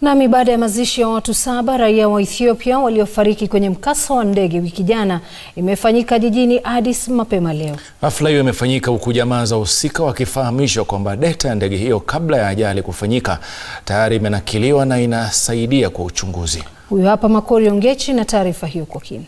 Nami baada ya mazishi ya watu saba raia wa Ethiopia waliofariki kwenye mkasa wa ndege wiki jana imefanyika jijini Addis mapema leo. Hafla hiyo imefanyika huku jamaa za wahusika wakifahamishwa kwamba data ya ndege hiyo kabla ya ajali kufanyika tayari imenakiliwa na inasaidia kwa uchunguzi. Huyu hapa Makori Ongechi na taarifa hiyo kwa kina.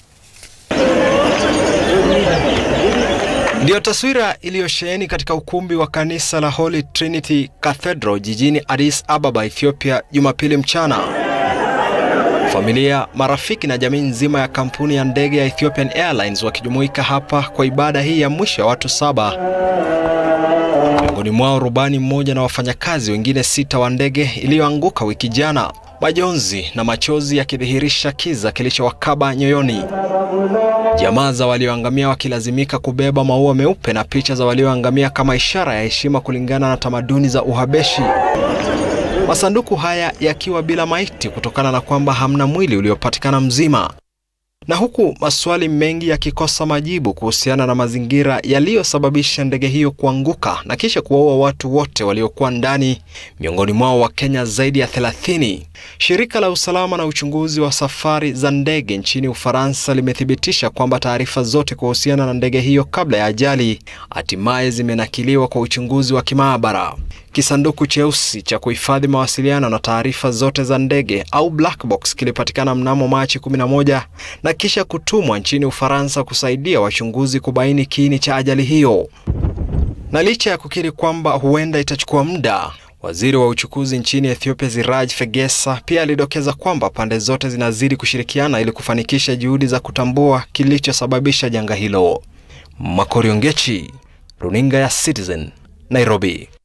Ndiyo taswira iliyosheheni katika ukumbi wa kanisa la Holy Trinity Cathedral jijini Addis Ababa, Ethiopia, Jumapili mchana. Familia, marafiki na jamii nzima ya kampuni ya ndege ya Ethiopian Airlines wakijumuika hapa kwa ibada hii ya mwisho ya watu saba, miongoni mwao rubani mmoja na wafanyakazi wengine sita wa ndege iliyoanguka wiki jana, majonzi na machozi yakidhihirisha kiza kilichowakaba nyoyoni. Jamaa za walioangamia wakilazimika kubeba maua meupe na picha za walioangamia kama ishara ya heshima kulingana na tamaduni za Uhabeshi. Masanduku haya yakiwa bila maiti kutokana na kwamba hamna mwili uliopatikana mzima. Na huku maswali mengi yakikosa majibu kuhusiana na mazingira yaliyosababisha ndege hiyo kuanguka na kisha kuwaua watu wote waliokuwa ndani, miongoni mwao wa Kenya zaidi ya 30. Shirika la usalama na uchunguzi wa safari za ndege nchini Ufaransa limethibitisha kwamba taarifa zote kuhusiana na ndege hiyo kabla ya ajali hatimaye zimenakiliwa kwa uchunguzi wa kimaabara. Kisanduku cheusi cha kuhifadhi mawasiliano na taarifa zote za ndege au black box kilipatikana mnamo Machi 11 na kisha kutumwa nchini Ufaransa kusaidia wachunguzi kubaini kiini cha ajali hiyo. Na licha ya kukiri kwamba huenda itachukua muda, waziri wa uchukuzi nchini Ethiopia Siraj Fegesa pia alidokeza kwamba pande zote zinazidi kushirikiana ili kufanikisha juhudi za kutambua kilichosababisha janga hilo. Makori Ongechi, runinga ya Citizen, Nairobi.